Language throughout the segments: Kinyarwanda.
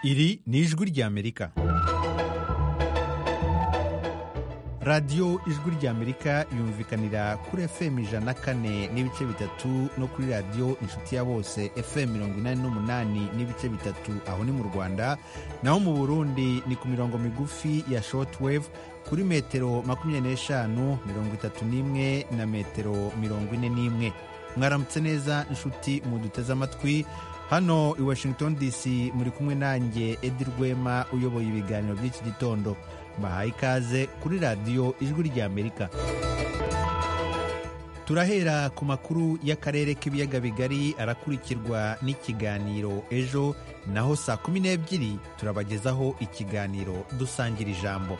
Iri ni ijwi ry'Amerika. radiyo ijwi ry'amerika yumvikanira kuri fm ijana kane n'ibice bitatu no kuri radiyo inshuti ya bose fm mirongo inani n'umunani n'ibice bitatu aho ni mu rwanda naho mu burundi ni ku mirongo migufi ya shortwave kuri metero makumyabiri n'eshanu mirongo itatu n'imwe na metero mirongo ine n'imwe mwaramutse neza inshuti muduteze amatwi hano i washington dc muri kumwe nanjye edi rwema uyoboye ibiganiro by'iki gitondo bahaye ikaze kuri radiyo ijwi ry'amerika turahera ku makuru y'akarere k'ibiyaga bigari arakurikirwa n'ikiganiro ejo naho saa kumi n'ebyiri turabagezaho ikiganiro dusangira ijambo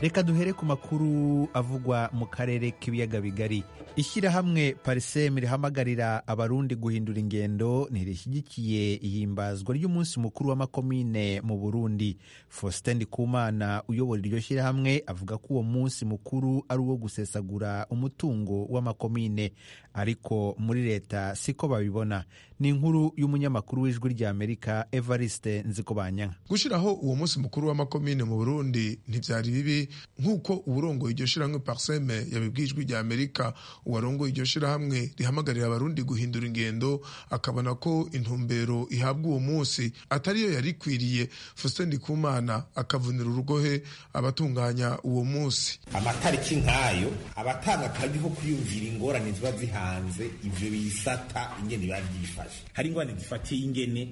reka duhere ku makuru avugwa mu karere k'ibiyaga bigari ishyirahamwe parisemu rihamagarira abarundi guhindura ingendo ntirishyigikiye ihimbazwa ry'umunsi mukuru w'amakomine mu burundi faustin ndikumana uyobora iryo shyirahamwe avuga ko uwo munsi mukuru ari uwo gusesagura umutungo w'amakomine ariko muri leta siko babibona ni inkuru y'umunyamakuru w'ijwi ry'amerika evariste nzikobanyanka gushyiraho uwo munsi mukuru w'amakomine mu burundi ntibyari bibi nk'uko uburongoye iryo shyirahamwe pariseme yabibwiye ijwi rya amerika uwarongoye iryo shyirahamwe rihamagarira abarundi guhindura ingendo akabona ko intumbero ihabwa uwo munsi atariyo yari ikwiriye faustin ndikumana akavunira urugohe abatunganya uwo munsi amatariki nk'ayo abatanga akazi ko kuyumvira ingorane ziba zihanze ibyo bisata ingene biba byifashe hari ingorane zifatiye ingene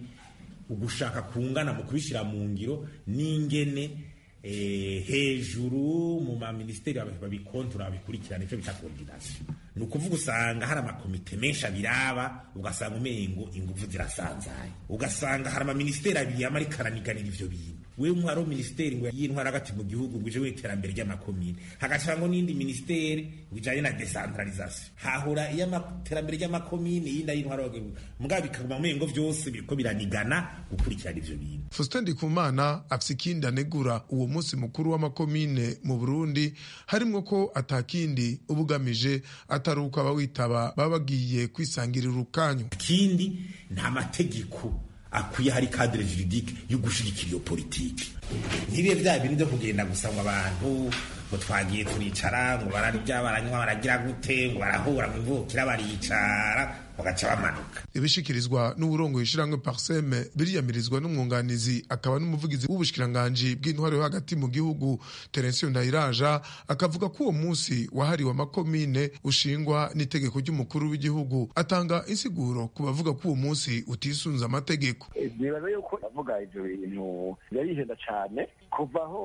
ugushaka kungana mu kubishyira mu ngiro n'ingene hejuru mu maminisiteri babikontoro babikurikirana icyo bita koordinasiyo ni ukuvuga usanga hari amakomite menshi abiraba ugasanga umengo ingufu zirasanzaye ugasanga hari amaminisiteri abiri yama arikaniganira ibyo bintu wewe umwari w'aminisiteri ngo y'intwara hagati mu gihugu ngo uje w'iterambere ry'amakomine hagashira ngo n'indi minisiteri bijanye na decentralisation hahora iy'iterambere ry'amakomine yindi ay'intwara mbwa bikaguma umengo vyose biriko biranigana gukurikirana ivyo bintu faustin ndikumana afise ikindi anegura uwo munsi mukuru w'amakomine mu burundi harimwo ko atakindi uba ugamije atari uko abawitaba baba bagiye kwisangirira urukanywa ikindi nta mategeko akwiye hari kadire juridike yo gushigikira iyo politiki ntibibe bya bintu byo kugenda gusa ngo abantu ngo twagiye turicara ngo bararya baranywa baragira gute ngo barahura ngo imvukira baricara bagaca bamanuka ibishikirizwa n'uburongoye ishyirahamwe parseme biriyamirizwa n'umwunganizi akaba n'umuvugizi w'ubushikiranganji bw'intwaro yo hagati mu gihugu terensiyo ndayiraja akavuga ko uwo munsi wahariwe amakomine ushingwa n'itegeko ry'umukuru w'igihugu atanga insiguro ku bavuga ko uwo munsi utisunze amategeko nibaza yuko bavuga ibyo bintu birarihenda cyane kuva aho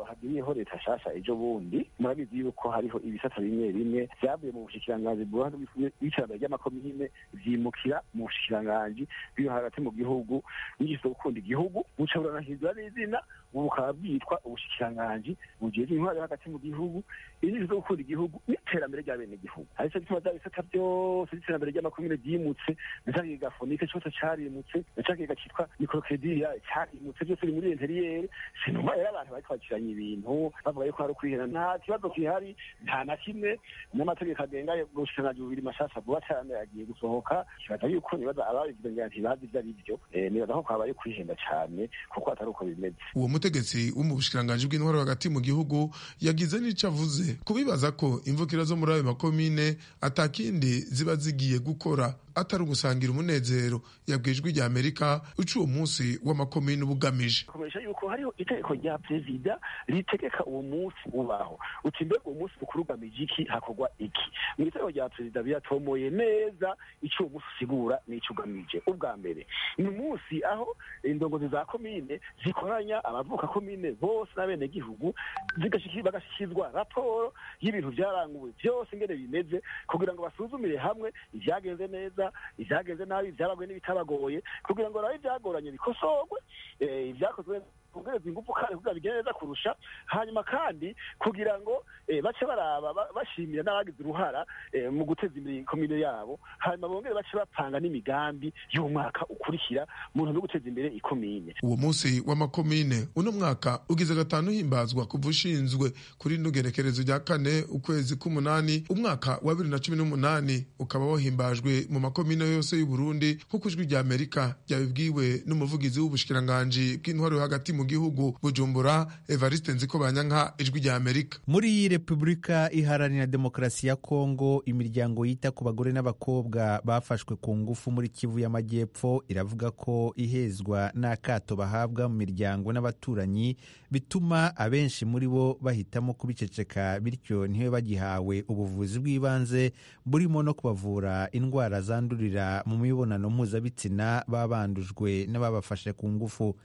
hagiyeho leta nshasha ejo bundi murabizi yuko hariho ibisata bimwe bimwe byavuye mu bushikiranganji bw'uruhande rw'iterambere ry'amakomine byimukira mu bushikiranganji bw'iri hagati mu gihugu n'igisoro gukunda igihugu buca buranahindura n'izina ubu bukaba bwitwa ubushikiranganji bugize intwari hagati mu gihugu inyigisho zo gukunda igihugu n'iterambere rya bene igihugu ari cyo gituma bya bisata byose by'iterambere ry'amakomine byimutse na cya kiga fonike cyose carimutse na cya kiga cyitwa mikorokrediriya carimutse byose biri muri interiyeri sinuma rero abantu bariko bakiranya ibintu bavuga yuko hari ukwihera nta kibazo kihari nta na kimwe n'amategeko agenga ubushikiranganji bubiri mashasha vuba cyane agiye gusohoka kibaza yuko nibaza ababigize ngira ntibazi ibyo ari byo nibaza ko habaye kwihenda cyane kuko atari uko bimeze uwo umutegetsi wo mu bushikiranganji bw'intwaro hagati mu gihugu yagize n'ico avuze kubibaza ko imvukira zo muri ayo makomine atakindi ziba zigiye gukora atari ugusangira umunezero yabwiye ijwi rya amerika uca uwo munsi w'amakomine uba ugamije komeresha yuko hariho itegeko rya perezida ritegeka uwo munsi ubaho uti mbega uwo munsi mukuru ugamije iki hakorwa iki mu itegeko rya perezida biratomoye neza icyo uwo munsi usigura n'icyo ugamije ubwa mbere ni umunsi aho indongozi za komine zikoranya abavuka komine bose n'abenegihugu bagashyikirizwa raporo y'ibintu byaranguwe byose ingene bimeze kugira ngo basuzumire hamwe ibyagenze neza ibyagenze nabi ibyabagoye n'ibitabagoye kugira ngo nawe ibyagoranye bikosorwe ibyakozwe twongereza ingufu kandi kugira ngo bigende neza kurusha hanyuma kandi kugira ngo eh, bace baraba ba- bashimira n'abagize uruhara eh, mu guteza imbere ikomine yabo hanyuma bongere bace bapanga n'imigambi y'umwaka ukurikira mu ntumbero yo guteza imbere ikomine uwo munsi w'amakomine uno mwaka ugize gatanu himbazwa kuva ushinzwe kuri rino gerekerezo rya kane ukwezi k'umunani umwaka wa bibiri na cumi n'umunani ukaba wahimbajwe mu makomine yose y'uburundi nk'uko ijwi rya amerika ryabibwiwe n'umuvugizi w'ubushikiranganji bw'intwaro yo hagati mu gihugu bujumbura evariste nzikobanyanka ijwi rya amerika muri repubulika iharanira demokarasi ya kongo imiryango yita ku bagore n'abakobwa bafashwe ku ngufu muri kivu y'amajyepfo iravuga ko ihezwa n'akato bahabwa mu miryango n'abaturanyi bituma abenshi muri bo bahitamo kubiceceka bityo ntibe bagihawe ubuvuzi bw'ibanze burimo no kubavura indwara zandurira mu mibonano mpuzabitsina babandujwe n'ababafashe ku ngufu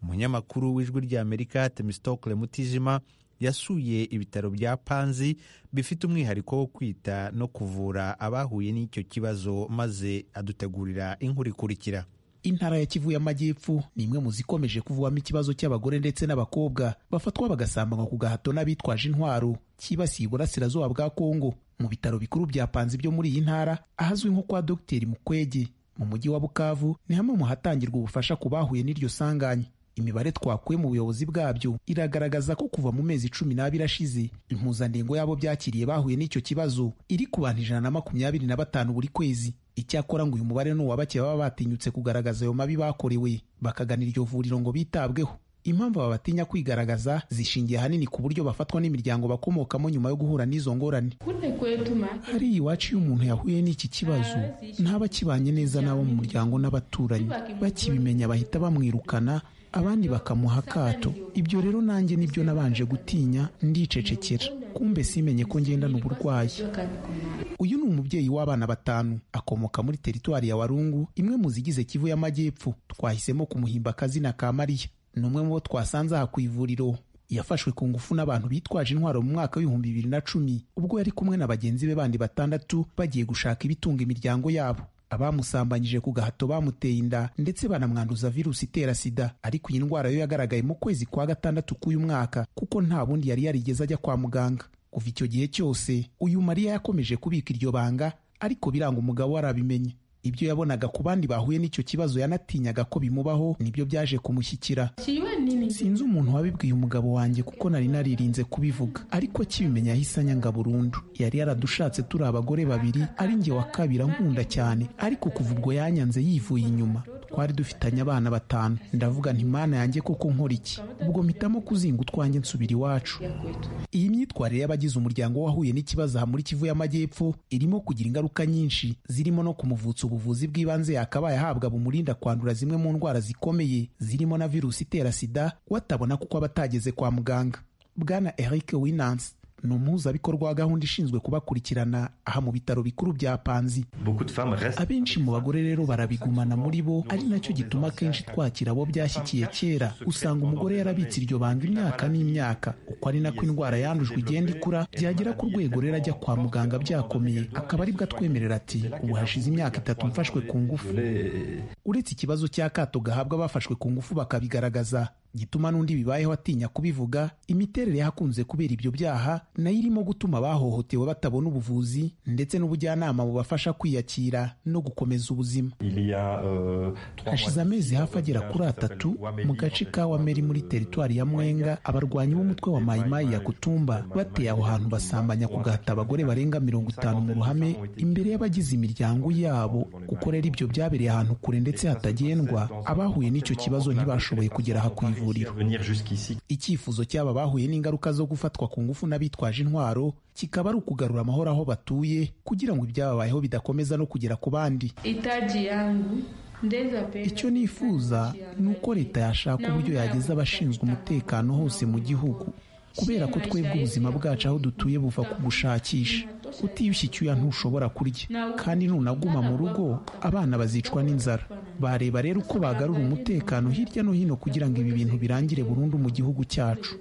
umunyamakuru w'ijwi ry'amerika temistokle mutijima yasuye ibitaro bya Panzi bifite umwihariko wo kwita no kuvura abahuye n'icyo kibazo maze adutegurira inkuru ikurikira intara ya kivu y'amajyepfo ni imwe mu zikomeje kuvamo ikibazo cy'abagore ndetse n'abakobwa bafatwa bagasambanywa ku gahato n'abitwaje intwaro cyibasiye uburasirazuba bwa kongo mu bitaro bikuru bya panzi byo muri iyi ntara ahazwi nko kwa dogiteri mukwege mu mujyi wa bukavu ni hamwe mu hatangirwa ubufasha ku bahuye n'iryo sanganya imibare twakuye mu buyobozi bwabyo iragaragaza ko kuva mu mezi cumi n'abiri ashize impuzandengo y'abo byakiriye bahuye n'icyo kibazo iri ku bantu ijana na makumyabiri na batanu buri kwezi icyakora ngo uyu mubare ni uwa bake baba batinyutse kugaragaza ayo mabi bakorewe bakagana iryo vuriro ngo bitabweho impamvu aba batinya kwigaragaza zishingiye ahanini ku buryo bafatwa n'imiryango bakomokamo nyuma yo guhura n'izo ngorane kule kwetu make hariya iwacu iyo umuntu yahuye n'iki kibazo ntaba akibanye neza n'abo mu muryango n'abaturanyi bakibimenya bahita bamwirukana abandi bakamuha akato ibyo rero nanjye nibyo nabanje gutinya ndicecekera kumbe simenye ko ngendana uburwayi uyu ni umubyeyi w'abana batanu akomoka muri teritwari ya warungu imwe mu zigize kivu y'amajyepfo twahisemo kumuhimba akazina ka mariya ni umwe mu bo twasanze aha ku ivuriro yafashwe ku ngufu n'abantu bitwaje intwaro mu mwaka w'ibihumbi bibiri na cumi ubwo yari kumwe na bagenzi be bandi batandatu bagiye gushaka ibitunga imiryango yabo abamusambanyije ku gahato bamuteye inda ndetse banamwanduza virusi itera sida ariko iyi ndwara yo yagaragaye mu kwezi kwa gatandatu k'uyu mwaka kuko nta bundi yari yarigeze ajya kwa muganga kuva icyo gihe cyose uyu mariya yakomeje kubika iryo banga ariko biranga umugabo we arabimenye ibyo yabonaga ku bandi bahuye n'icyo kibazo yanatinyaga ko bimubaho nibyo byaje kumushyikira siwe nini sinzi umuntu wabibwiye umugabo wanjye kuko nari naririnze kubivuga ariko akibimenya yahise anyanga burundu yari yaradushatse turi abagore babiri ari njye wa kabiri ankunda cyane ariko kuva ubwo yanyanze yivuye inyuma twari dufitanye abana batanu ndavuga nti mana yanjye koko nkora iki ubwo mpitamo kuzinga utwanjye nsubira iwacu ya kwetu iyi myitwarire y'abagize umuryango wahuye n'ikibazo aha muri kivu y'amajyepfo irimo kugira ingaruka nyinshi zirimo no kumuvutsa ubuvuzi bw'ibanze yakabaye ahabwa bumurinda kwandura zimwe mu ndwara zikomeye zirimo na virusi itera sida watabona kuko aba atageze kwa muganga bwana eric winans ni umuhuzabikorwa wa gahunda ishinzwe kubakurikirana aha mu bitaro bikuru bya panzi Beaucoup de femmes restent. abenshi mu bagore rero barabigumana muri bo ari nacyo gituma akenshi twakira abo byashyikiye kera usanga umugore yarabitse iryo banga imyaka n'imyaka uko ari nako indwara yandujwe igenda ikura byagera ku rwego rero ajya kwa muganga byakomeye akaba aribwo atwemerera ati ubu hashize imyaka itatu mfashwe ku ngufu uretse ikibazo cy'akato gahabwa abafashwe ku ngufu bakabigaragaza gituma n'undi bibayeho atinya kubivuga imiterere y'ahakunze kubera ibyo byaha nayo irimo gutuma abahohotewe batabona ubuvuzi ndetse n'ubujyanama bubafasha kwiyakira no gukomeza ubuzima Il y a euh, trois mois hashize d'ici, amezi hafi agera kuri l'hôpital atatu Wameli, mu gace ka wameri muri teritwari ya mwenga abarwanyi b'umutwe wa mayimayi ya kutumba bateye aho hantu basambanya ku gahata abagore barenga mirongo itanu mu ruhame imbere y'abagize imiryango yabo kuko rero ibyo byabereye ahantu kure ndetse hatagendwa abahuye n'icyo kibazo ntibashoboye kugera aha ku ivuriro Venir jusqu'ici. icyifuzo cy'aba bahuye n'ingaruka zo gufatwa ku ngufu n'abitwaje intwaro kikaba ari ukugarura amahoro aho batuye kugira ngo ibyababayeho bidakomeza no kugera ku bandi itaji yangu ndeza pesa icyo nifuza ni uko leta yashaka uburyo yageza abashinzwe umutekano hose mu gihugu kubera ko twebwe ubuzima bwacu aho dutuye buva ku gushakisha utiyushye icyuya ntushobora kurya kandi ntunaguma mu rugo abana bazicwa n'inzara bareba rero uko bagarura umutekano hirya no hino kugira ngo ibi bintu birangire burundu mu gihugu cyacu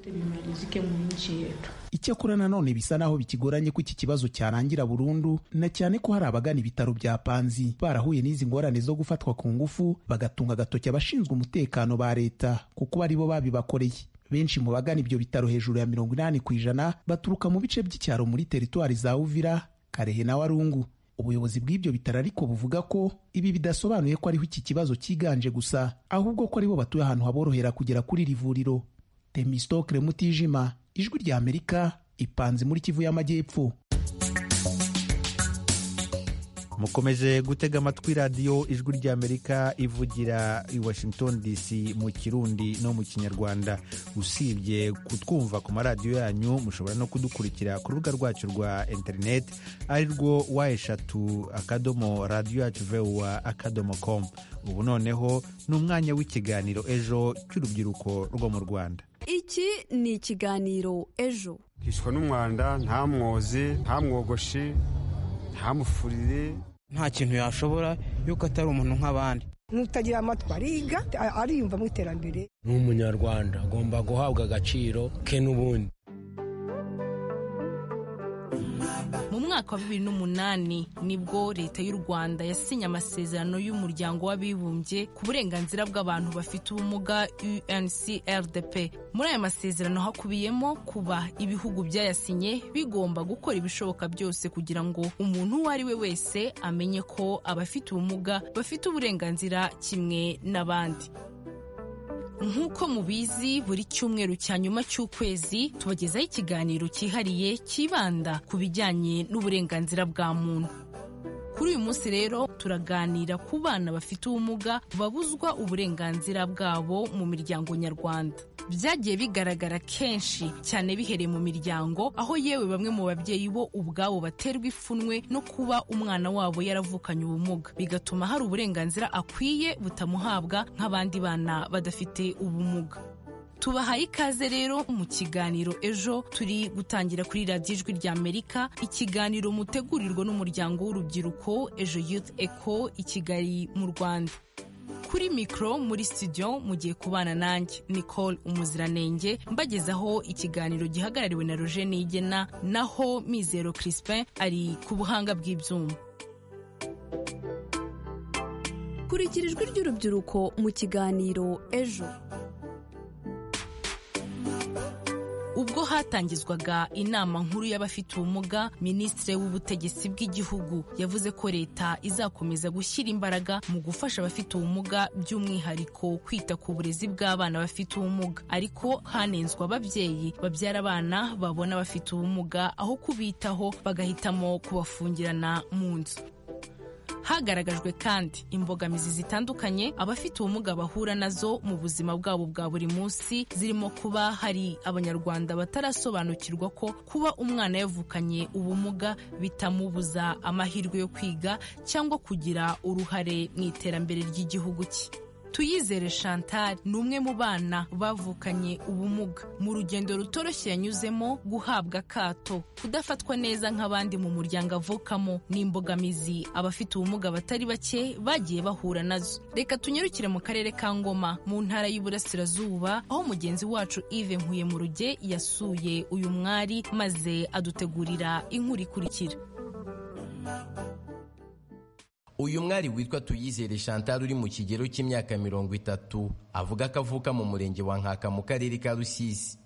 icyakora nanone bisa naho bikigoranye ko iki kibazo cyarangira burundu na cyane ko hari abagana ibitaro bya panzi barahuye n'izi ngorane zo gufatwa ku ngufu bagatunga agatoki abashinzwe umutekano ba leta kuko ari bo babibakoreye benshi mu bagana ibyo bitaro hejuru ya mirongo inani ku ijana baturuka mu bice by'icyaro muri teritwari za uvira karehe na warungu ubuyobozi bw'ibyo bitaro ariko buvuga ko ibi bidasobanuye ko ariho iki kibazo cyiganje gusa ahubwo ko aribo batuye ahantu haborohera kugera kuri iri vuriro temistokire mutijima ijwi rya amerika ipanze muri kivu y'amajyepfo mukomeje gutega amatwi radiyo ijwi rya amerika ivugira i washington dc mu kirundi no mu kinyarwanda usibye kutwumva ku maradiyo yanyu mushobora no kudukurikira ku rubuga rwacu rwa interineti ari rwo wa eshatu akadomo radiyo yacu vewa akadomo komu ubu noneho ni umwanya w'ikiganiro ejo cy'urubyiruko rwo mu rwanda iki ni ikiganiro ejo hishwa n'umwanda nta mwozi nta mwogoshi nta mufurire nta kintu yashobora yuko atari umuntu nk'abandi n'utagira amatwi ariga ariyumva mu iterambere ni umunyarwanda agomba guhabwa agaciro ke n'ubundi mu mwaka wa bibiri n'umunani nibwo leta y'u rwanda yasinye amasezerano y'umuryango w'abibumbye ku burenganzira bw'abantu bafite ubumuga uncrdp muri aya masezerano hakubiyemo kuba ibihugu byayasinye bigomba gukora ibishoboka byose kugira ngo umuntu uwo ari we wese amenye ko abafite ubumuga bafite uburenganzira kimwe n'abandi nk'uko mubizi buri cyumweru cya nyuma cy'ukwezi tubagezaho ikiganiro cyihariye cyibanda ku bijyanye n'uburenganzira bwa muntu kuri uyu munsi rero turaganira ku bana bafite ubumuga babuzwa uburenganzira bwabo mu miryango nyarwanda byagiye bigaragara kenshi cyane bihereye mu miryango aho yewe bamwe mu babyeyi bo ubwabo baterwa ipfunwe no kuba umwana wabo yaravukanye ubumuga bigatuma hari uburenganzira akwiye butamuhabwa nk'abandi bana badafite ubumuga tubahaye ikaze rero mu kiganiro ejo turi gutangira kuri radiyo ijwi rya amerika ikiganiro mutegurirwa n'umuryango w'urubyiruko ejo youth eco i kigali mu rwanda kuri mikoro muri studio mugiye kubana nanjye nicole umuziranenge mbagezaho ikiganiro gihagarariwe na roger nigena naho mizero crispin ari ku buhanga bw'ibyuma kurikira ijwi ry'urubyiruko mu kiganiro ejo ubwo hatangizwaga inama nkuru y'abafite ubumuga minisitiri w'ubutegetsi bw'igihugu yavuze ko leta izakomeza gushyira imbaraga mu gufasha abafite ubumuga by'umwihariko kwita ku burezi bw'abana bafite ubumuga ariko hanenzwe ababyeyi babyara abana babona bafite ubumuga aho kubitaho bagahitamo kubafungirana mu nzu hagaragajwe kandi imbogamizi zitandukanye abafite ubumuga bahura nazo mu buzima bwabo bwa buri munsi zirimo kuba hari abanyarwanda batarasobanukirwa ko kuba umwana yavukanye ubumuga bitamubuza amahirwe yo kwiga cyangwa kugira uruhare mu iterambere ry'igihugu cye tuyizere chantal ni umwe mu bana bavukanye ubumuga mu rugendo rutoroshye yanyuzemo guhabwa akato kudafatwa neza nk'abandi mu muryango avukamo n'imbogamizi abafite ubumuga batari bake bagiye bahura nazo reka tunyarukire mu karere ka ngoma mu ntara y'uburasirazuba aho mugenzi wacu ive nkuye mu ruge yasuye uyu mwari maze adutegurira inkuru ikurikira uyu mwari witwa tuyizere chantal uri mu kigero cy'imyaka mirongo itatu avuga ko avuka mu murenge wa nkaka mu karere ka rusizi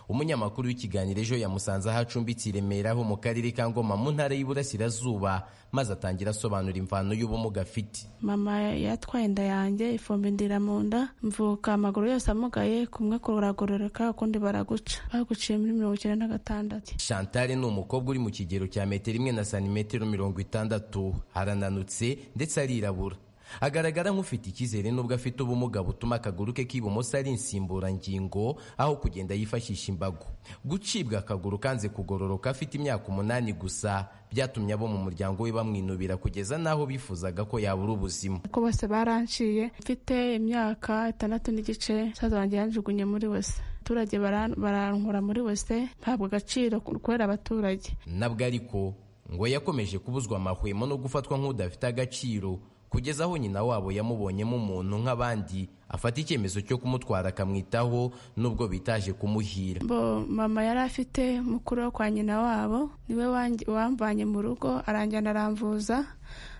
umunyamakuru w'ikiganiro ejo yamusanze aho acumbitse i remera ho mu karere ka ngoma mu ntara y'iburasirazuba maze atangira asobanura imvano y'ubumuga afite mama yatwaye inda yanjye ifumbi ndira mu nda mvuka amaguru yose amugaye kumwe kuragororoka ukundi baraguca baguciye muri mirongo icyenda na gatandatu chantal ni umukobwa uri mu kigero cya metero imwe na santimetero mirongo itandatu arananutse ndetse arirabura agaragara nk'ufite icyizere n'ubwo afite ubumuga butuma akaguru ke k'ibumoso ari insimburangingo aho kugenda yifashisha imbago gucibwa akaguru kanze kugororoka afite imyaka umunani gusa byatumye abo mu muryango we bamwinubira kugeza n'aho bifuzaga ko yabura ubuzima ko bose baranciye mfite imyaka itandatu n'igice saza wanjye yanjugunye muri wese abaturage barankura muri wese ntabwo agaciro kubera abaturage nabwo ariko ngo yakomeje kubuzwa amahwemo no gufatwa nk'udafite agaciro kugeza aho nyina wabo yamubonyemo umuntu nk'abandi afata icyemezo cyo kumutwara akamwitaho nubwo bitaje kumuhira bo mama yari afite mukuru wo kwa nyina wabo niwe wamvanye mu rugo aranjyana aramvuza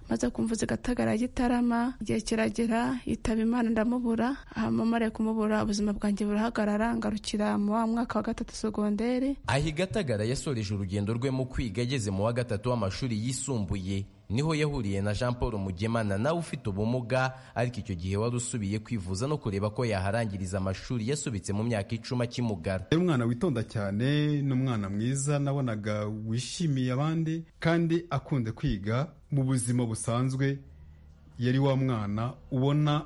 maze kumvuza igatagara gitarama igihe kiragera yitaba imana ndamubura mama ari kumubura ubuzima bwanjye burahagarara ngarukira mu wa mwaka wa gatatu segonderi aho igatagara yasoreje urugendo rwe mu kwiga ageze mu wa gatatu w'amashuri yisumbuye niho yahuriye na jean paul mugemana nawe ufite ubumuga ariko icyo gihe wari usubiye kwivuza no kureba ko yaharangiriza amashuri yasubitse mu myaka icumi akimugara yari umwana witonda cyane n'umwana mwiza nabonaga wishimiye abandi kandi akunze kwiga mu buzima busanzwe yari wa mwana ubona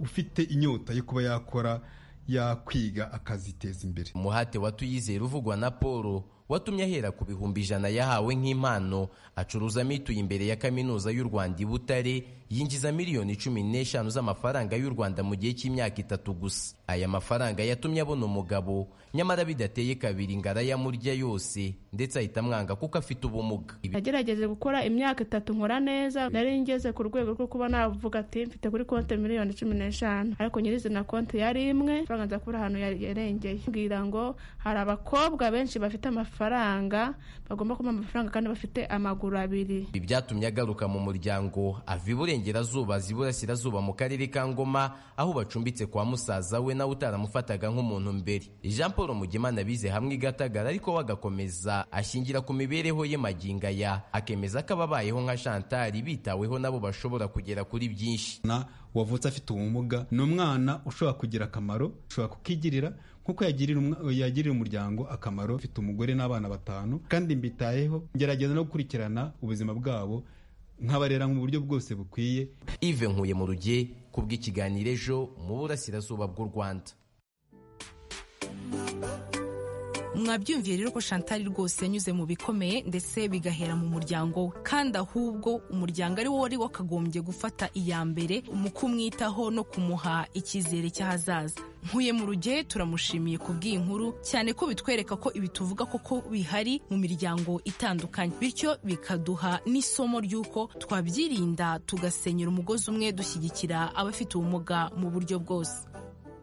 ufite inyota yo kuba yakora yakwiga akaziteza imbere umuhate wa tuyizera uvugwa na paul watumye ahera ku bihumbi ijana yahawe nk'impano acuruza mituye imbere ya kaminuza y'u rwanda i butare yinjiza miliyoni cumi n'eshanu z'amafaranga y'u rwanda mu gihe cy'imyaka itatu gusa aya mafaranga yatumye abona umugabo nyamara bidateye kabiri ngo arayamurya yose ndetse ahita amwanga kuko afite ubumuga nagerageje gukora imyaka itatu nkora neza nari ngeze ku rwego rwo kuba navuga ati mfite kuri konti miliyoni cumi n'eshanu ariko nyirizina konti yari imwe amafaranga nza kubura ahantu yarengeye mbwira ngo hari abakobwa benshi bafite amafaranga amafaranga bagomba kuba amafaranga kandi bafite amaguru abiri ibi byatumye agaruka mu muryango ava iburengerazuba aza iburasirazuba mu karere ka ngoma aho bacumbitse kwa musaza we nawe utaramufataga nk'umuntu mbere jean paul mugemana bize hamwe igatagara ariko we agakomeza ashingira ku mibereho ye maginga ya akemeza ko ababayeho nka shantari bitaweho nabo bashobora kugera kuri byinshi wavutse afite ubumuga ni umwana ushobora kugira akamaro ushobora kukigirira nkuko yagirira umuryango akamaro ufite umugore n'abana batanu kandi mbitayeho ngerageza no gukurikirana ubuzima bwabo nkabarera mu buryo bwose bukwiye ive nkuye mu ruge kubw'ikiganiro ejo mu burasirazuba bw'u rwanda mwabyumviye rero ko shantari rwose yanyuze mu bikomeye ndetse bigahera mu muryango we kandi ahubwo umuryango ari wo wari wakagombye gufata iya mbere mu kumwitaho no kumuha icyizere cy'ahazaza nkuye mu ruge turamushimiye ku nkuru cyane ko bitwereka ko ibi tuvuga koko bihari mu miryango itandukanye bityo bikaduha n'isomo ry'uko twabyirinda tugasenyera umugozi umwe dushyigikira abafite ubumuga mu buryo bwose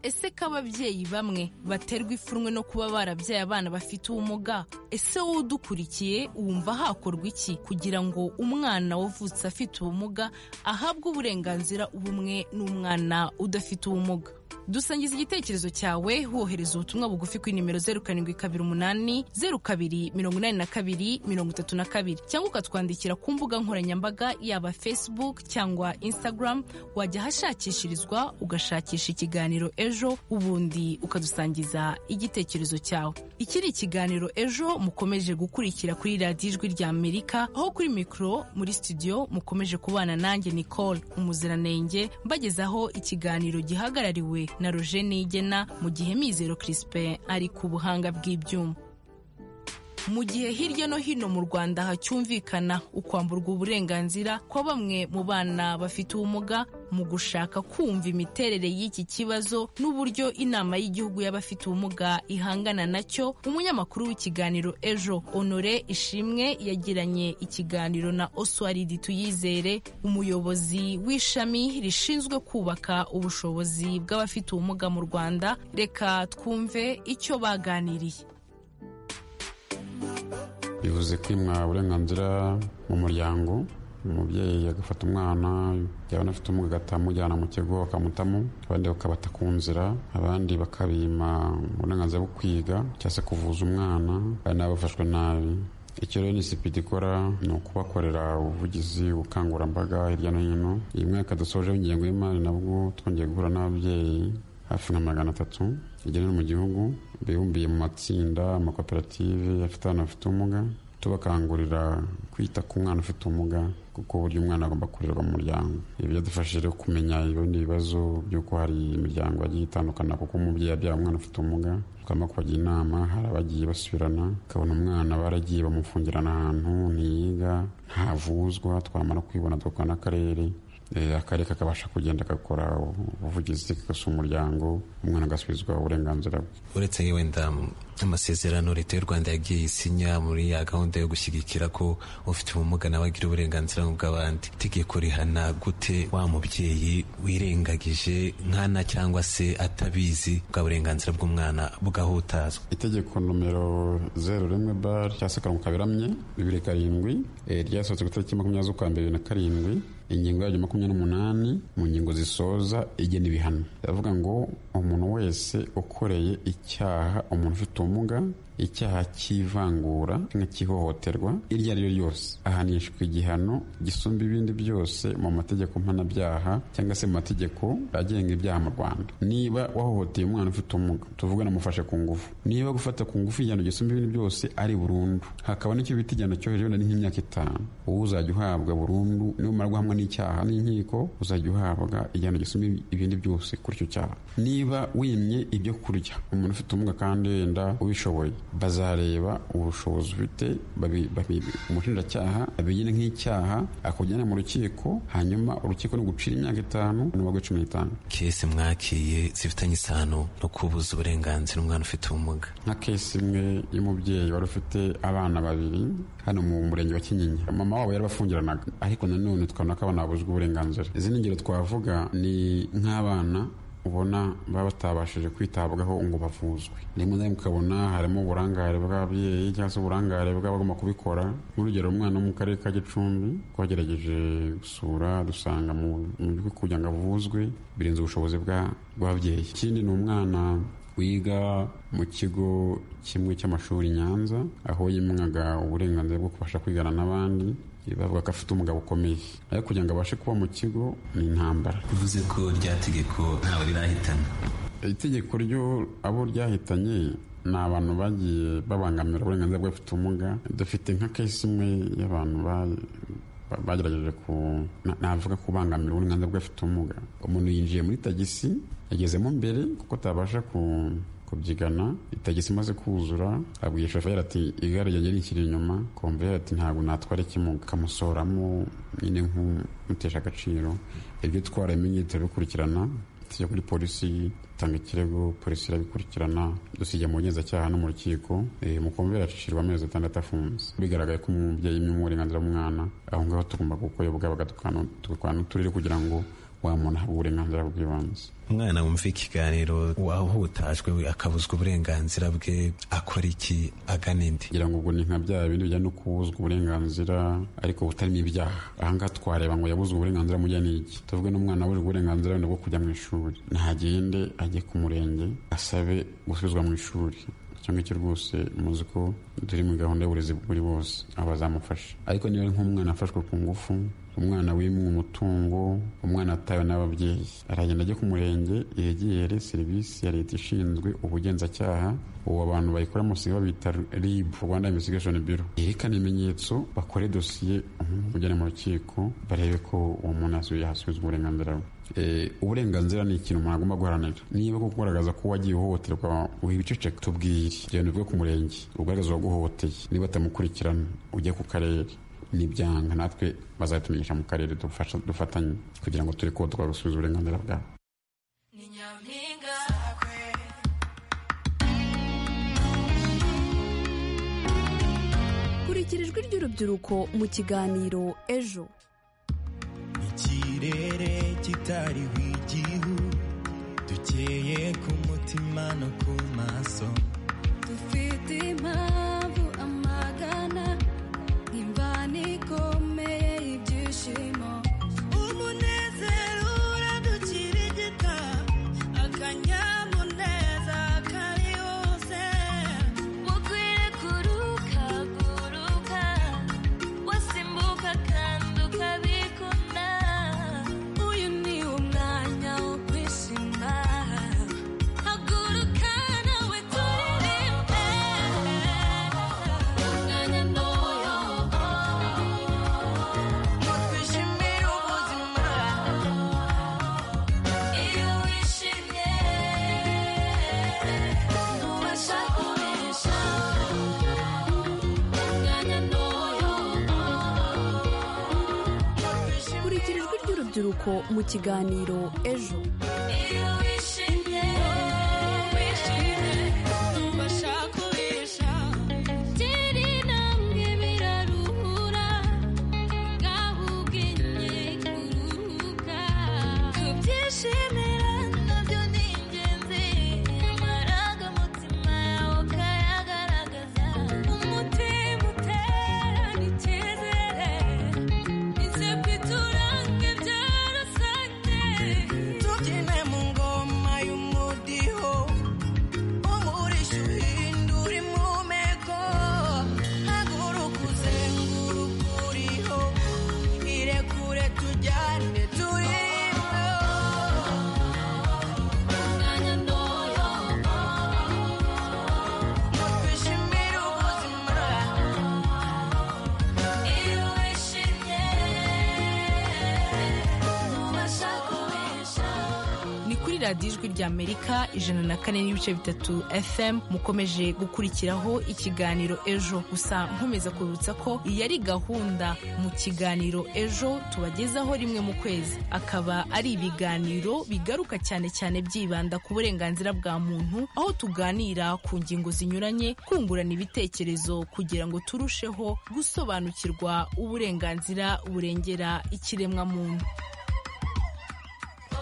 ese ko ababyeyi bamwe baterwa ipfunwe no kuba barabyaye abana bafite ubumuga ese wowe udukurikiye wumva hakorwa iki kugira ngo umwana wavutse afite ubumuga ahabwe uburenganzira ubumwe n'umwana udafite ubumuga dusangiza igitekerezo cyawe wohereza ubutumwa bugufi kuri nimero zeru karindwi kabiri umunani zeru kabiri mirongo inani na kabiri mirongo itatu na kabiri cyangwa ukatwandikira ku mbuga nkoranyambaga yaba facebook cyangwa instagram wajya ahashakishirizwa ugashakisha ikiganiro ejo ubundi ukadusangiza igitekerezo cyawe iki ni ikiganiro ejo mukomeje gukurikira kuri radiyo ijwi rya amerika aho kuri mikoro muri studio mukomeje kubana nanjye nicole umuziranenge mbagezaho ikiganiro gihagarariwe na roje nigena mu gihe mizero Crispin ari ku buhanga bw'ibyuma mu gihe hirya no hino mu rwanda hacyumvikana ukwamburwa uburenganzira kwa bamwe mu bana bafite ubumuga mu gushaka kumva imiterere y'iki kibazo n'uburyo inama y'igihugu y'abafite ubumuga ihangana nacyo umunyamakuru w'ikiganiro ejo honore ishimwe yagiranye ikiganiro na oswaridi tuyizere umuyobozi w'ishami rishinzwe kubaka ubushobozi bw'abafite ubumuga mu rwanda reka twumve icyo baganiriye bivuze kwimwa uburenganzira mu muryango umubyeyi agafata umwana yaba anafite ubumuga agataha amujyana mu kigo akamutamo abandi bakabata ku nzira abandi bakabima uburenganzira bwo kwiga cyangwa se kuvuza umwana kandi nabo bafashwe nabi icyo rero nisipidi ikora ni ukubakorera ubuvugizi ubukangurambaga hirya no hino iyi mwaka dusoje ingengo y'imari nabwo twongeye guhura n'ababyeyi hafi nka magana atatu igenewe mu gihugu bibumbiye mu matsinda amakoperative afite abana bafite ubumuga tubakangurira kwita ku mwana ufite ubumuga kuko uburyo umwana agomba kurerwa mu muryango ibyo byadufashije kumenya ibindi bibazo by'uko hari imiryango yagiye itandukana kuko umubyeyi yabyaye umwana ufite ubumuga tukaba kubagira inama hari abagiye basubirana ukabona umwana baragiye bamufungirana ahantu ntiyiga ntavuzwa twamara kwibona tugakora n'akarere akarere kakabasha kugenda gakora ubuvugizi kagasa umuryango umwana agasubizwa uburenganzira bwe uretse wenda amasezerano leta y'u rwanda yagiye isinya muri ya gahunda yo gushyigikira ko ufite ubumuga nawe agira uburenganzira bw'abandi itegeko rihana gute wa mubyeyi wirengagije nkana cyangwa se atabizi bwa burenganzira bw'umwana bugahutazwa itegeko nomero zeru rimwe bari cyangwa se akarongo kaberamye bibiri karindwi eh, ryasohotse ku itariki makumyabiri z'ukwa mbere bibiri na karindwi ingingo yaryo makumyabiri n'umunani mu ngingo zisoza igena ibihano iravuga ngo umuntu wese ukoreye icyaha umuntu ufite ubumuga icyaha cy'ivangura cyangwa cy'ihohoterwa iryo ari ryo ryose ahanishwa igihano gisumba ibindi byose mu mategeko mpanabyaha cyangwa se mu mategeko agenga ibyaha mu rwanda niba wahohoteye umwana ufite ubumuga tuvuga namufashe ku ngufu niba gufata ku ngufu igihano gisumba ibindi byose ari burundu hakaba n'icyo bita igihano cyo hejuru wenda nk'imyaka itanu uwo uzajya uhabwa burundu numara guhamwa n'icyaha n'inkiko uzajya uhabwa igihano gisumba ibindi byose kuri icyo cyaha niba wimye ibyo kurya umuntu ufite ubumuga kandi wenda ubishoboye bazareba ubushobozi ufite babi- babi- umushinjacyaha abigire nk'icyaha akujyana mu rukiko hanyuma urukiko ni ugucira imyaka itanu n'uwa cumi n'itanu kese mwakiriye zifitanye isano no kubuza uburenganzira umwana ufite ubumuga nka kesi imwe y'umubyeyi wari ufite abana babiri hano mu murenge wa kinyinya mama wabo yarabafungiranaga ariko nanone tukabona ko abana babuzwa uburenganzira izindi ngero twavuga ni nk'abana ubona baba batabashije kwitabwaho ngo bavuzwe rimwe na rimwe ukabona harimo uburangare bw'ababyeyi cyangwa se uburangare bw'abagomba kubikora nk'urugero umwana wo mu karere ka gicumbi twagerageje gusura dusanga mu mu bigo kugira ngo avuzwe birenze ubushobozi bwa- bw'ababyeyi ikindi ni umwana wiga mu kigo kimwe cy'amashuri i nyanza aho yimwaga uburenganzira bwo kubasha kwigana n'abandi bavuga ko afite umugabo ukomeye ariko kugira ngo abashe kuba mu kigo ni intambara bivuze ko rya tegeko ntawe rirahitana itegeko ryo abo ryahitanye ni abantu bagiye babangamira uburenganzira bw'abafite ubumuga dufite nka kesi imwe y'abantu ba- ba- bagerageje ku na- navuga kubangamira uburenganzira bw'abafite ubumuga umuntu yinjiye muri tagisi yagezemo mbere kuko atabasha ku- kubyigana itagisi imaze kuzura abwiye shoferi ati igare ryanjye rinshyira inyuma komveri ati ntabwo natwara ikimuga kamusohoramo nyine nk'umutesha agaciro ibyo utwara imenyetso bikurikirana tujya kuri polisi itanga ikirego polisi irabikurikirana dusiga mu bugenzacyaha no mu rukiko Eh, mukumvira acishijwe amezi atandatu afunze bigaragaye ko umubyeyi imwe uburenganzira bw'umwana aho ngaho tugomba gukoyobwa bagatukurana uturere kugira ngo wa muntu ahabwe uburenganzira bw'ibanze umwana wumva ikiganiro wahutajwe we akabuzwa uburenganzira bwe akora iki agana indi kugira ngo ubwo ni nka bya bindi bijyanye no kubuzwa uburenganzira ariko butarimo ibyaha ahangaha twareba ngo yabuzwe uburenganzira mujya n'iki tuvuge n'umwana wabujwe uburenganzira wenda bwo kujya mu ishuri ntagende ajye ku murenge asabe gusubizwa mu ishuri icyo ngicyo rwose muzi ko turi muri gahunda y'uburezi kuri bose abazamufasha ariko niba ari nk'umwana afashwe ku ngufu umwana wimwe umutungo umwana atawe n'ababyeyi aragenda ajya ku murenge yegere serivisi ya leta ishinzwe ubugenzacyaha ubu abantu bayikora musiga babita rib rwanda investigation bureau yerekana ibimenyetso bakore dosiye umuntu ujyana mu rukiko barebe ko uwo muntu yasubi- yasubizwa uburenganzira bwe Eh, uburenganzira ni ikintu umuntu agomba guharanira niba koko ugaragaza ko wagiye uhohoterwa wibiceceka tubwire genda uvuge ku murenge ugaragaza uwaguhohoteye niba atamukurikirana ujye ku karere nibyanga natwe bazabitumenyesha mu karere dufasha- dufatanye kugira ngo turi kuba twagusubiza uburenganzira bwabo kurikirijwe iry'urubyiruko mu kiganiro ejo ikirere kitariho igihu dukeye ku mutima no ku maso dufite impamvu amagana imvana ikomeye ibyishimo umunezero uradukirigita akanyamuneza kari hose mukwire kuruka guruka wasimbuka kandi ukabikunda uyu ni umwanya wo kwishima Hagurukana we turirimbe urubyiruko mu kiganiro ejo iyo wishimye wishimye ubasha kubesha turi namwe biraruhura ngaho ubwenge kuruhuka kubyishimira nabyo ni ingenzi amarangamutima yawe ukayagaragaza umutima uterana icyizere Insepti turange byarasanze tubyine mu ngoma y'umudiho umurisha uhindura impumeko haguruka uzenguruka uriho irekure tujyane turiho Umwanya ntoya twishimire ubuzima iyo wishimye ubasha kubesha ni kuri radiyo ijwi rya amerika ijana na kane n'ibice bitatu fm mukomeje gukurikiraho ikiganiro ejo gusa nkomeza kubibutsa ko iyi ari gahunda mu kiganiro ejo tubagezaho rimwe mu kwezi akaba ari ibiganiro bigaruka cyane cyane byibanda ku burenganzira bwa muntu aho tuganira ku ngingo zinyuranye kungurana ibitekerezo kugira ngo turusheho gusobanukirwa uburenganzira burengera ikiremwamuntu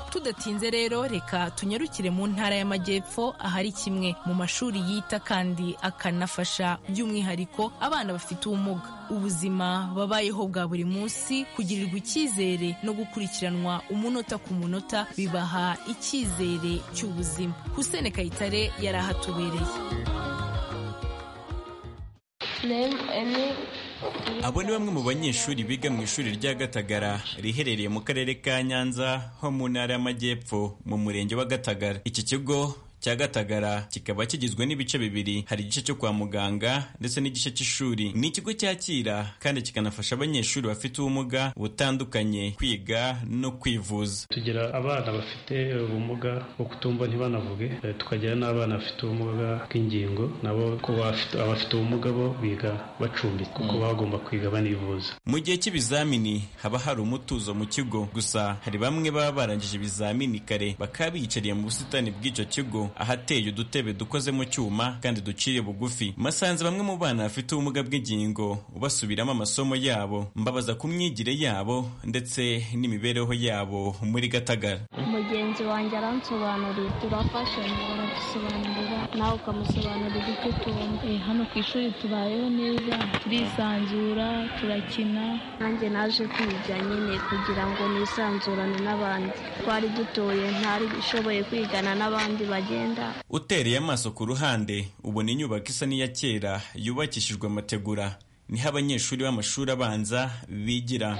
tudatinze rero reka tunyarukire mu ntara y'amajyepfo ahari kimwe mu mashuri yita kandi akanafasha by'umwihariko abana bafite ubumuga ubuzima babayeho bwa buri munsi kugirirwa icyizere no gukurikiranwa umunota ku munota bibaha icyizere cy'ubuzima husene kayitare yari ahatubereye Abo ni bamwe mu banyeshuri biga mu ishuri rya Gatagara riherereye mu karere ka Nyanza ho mu ntara y'Amajyepfo mu murenge wa Gatagara. Iki kigo cya Gatagara kikaba kigizwe n'ibice bibiri, hari igice cyo kwa muganga ndetse n'igice cy'ishuri. Ni ikigo cyakira kandi kikanafasha abanyeshuri bafite ubumuga butandukanye kwiga no kwivuza. tugira abana bafite ubumuga bwo kutumva ntibanavuge eh, tukagira n'abana bafite ubumuga bw'ingingo nabo ku bafite- abafite ubumuga bo biga bacumbitse kuko Mm. bagomba kwiga banivuza Mu gihe cy'ibizamini haba hari umutuzo mu kigo, gusa hari bamwe baba barangije ibizamini kare bakaba biyicariye mu busitani bw'icyo kigo ahateye udutebe dukoze mu cyuma kandi duciye bugufi. Masanze bamwe mu bana bafite ubumuga bw'ingingo basubiramo amasomo yabo, mbabaza ku myigire yabo ndetse n'imibereho yabo muri Gatagara. mugenzi wanjye aransobanurira turafashanya baradusobanurira nawe ukamusobanurira ibyo tubona hano ku ishuri tubayeho neza turisanzura turakina nanjye naje kwiga nyine kugira ngo nisanzurane n'abandi twari dutoye ntari ushoboye kwigana n'abandi bagenda Utereye amaso ku ruhande ubona inyubako isa n'iya kera yubakishijwe amategura niho abanyeshuri b'amashuri abanza bigira.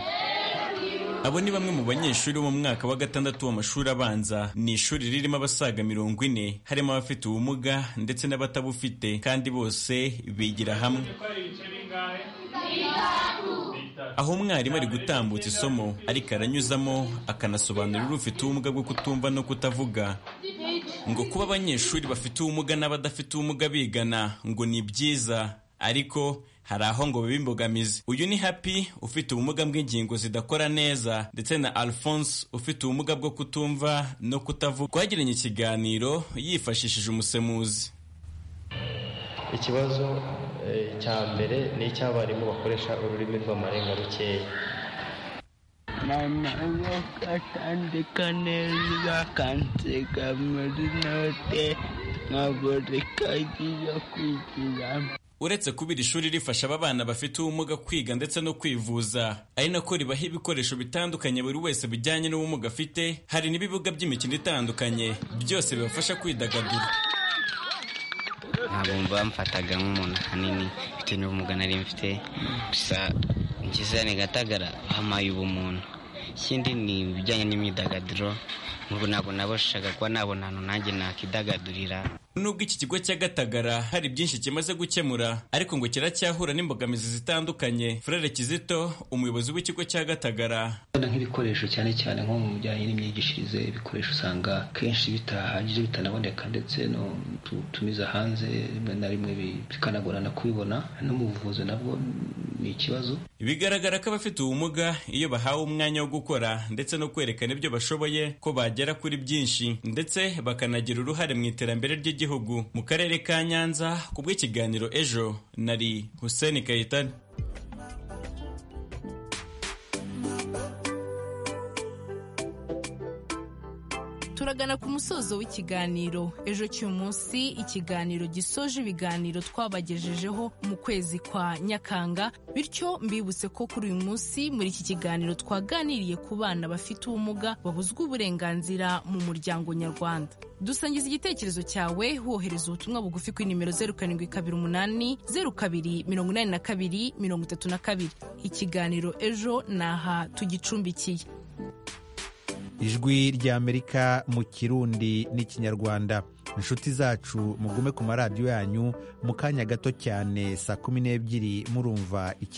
Abo ni bamwe mu banyeshuri bo mu mwaka wa gatandatu w'amashuri abanza. Ni ishuri ririmo abasaga mirongo ine harimo abafite ubumuga ndetse n'abatabufite kandi bose bigira hamwe. Aho umwarimu ari gutambutsa isomo ariko aranyuzamo akanasobanurira ufite ubumuga bwo kutumva no kutavuga ngo kuba abanyeshuri bafite ubumuga n'abadafite ubumuga bigana ngo ni byiza ariko hari aho ngo biba imbogamizi uyu ni happy ufite ubumuga bw'ingingo zidakora neza ndetse na alphonse ufite ubumuga bwo kutumva no kutavuga twagiranye ikiganiro yifashishije umusemuzi ikibazo eh, cya mbere ni icy'abarimu bakoresha ururimi rw'amarenga rukeya mama akandika neza akansiga muri note nkabura ikayi yo kwigiramo uretse kuba iri shuri rifasha aba bana bafite ubumuga kwiga ndetse no kwivuza ari nako ribaha ibikoresho bitandukanye buri wese bijyanye n'ubumuga afite hari n'ibibuga by'imikino itandukanye byose bibafasha kwidagadura ntabwo bamfataga nk'umuntu ahanini bitewe n'ubumuga nari mfite gusa ngize ni gatagara hamaye ubumuntu ikindi ni ibijyanye n'imyidagaduro ntabwo nabashaga kuba nabona ahantu nanjye nakidagadurira nubwo iki kigo cya gatagara hari byinshi kimaze gukemura ariko ngo kiracyahura n'imbogamizi zitandukanye frere kizito umuyobozi w'ikigo cya gatagara nk'ibikoresho cyane cyane nko mu bijyanye n'imyigishirize ibikoresho usanga kenshi bitahagije bitanaboneka ndetse no tutumiza hanze rimwe na rimwe bikanagorana kubibona no mu buvuzi nabwo ni ikibazo bigaragara ko abafite ubumuga iyo bahawe umwanya wo gukora ndetse no kwerekana ibyo bashoboye ko bagera kuri byinshi ndetse bakanagira uruhare mu iterambere ry'igihugu mu karere ka nyanza ku bw'ikiganiro ejo nari hussein kayitani turagana ku musozo w'ikiganiro ejo cy'uyu munsi ikiganiro gisoje ibiganiro twabagejejeho mu kwezi kwa nyakanga bityo mbibutse ko kuri uyu munsi muri iki kiganiro twaganiriye ku bana bafite ubumuga babuzwa uburenganzira mu muryango nyarwanda dusangiza igitekerezo cyawe wohereza ubutumwa bugufi kuri nimero zeru karindwi kabiri umunani zeru kabiri mirongo inani na kabiri mirongo itatu na kabiri ikiganiro ejo ni aha tugicumbikiye ijwi ry'amerika mu kirundi n'ikinyarwanda inshuti zacu mugume ku maradiyo yanyu mu kanya gato cyane saa kumi n'ebyiri murumva iki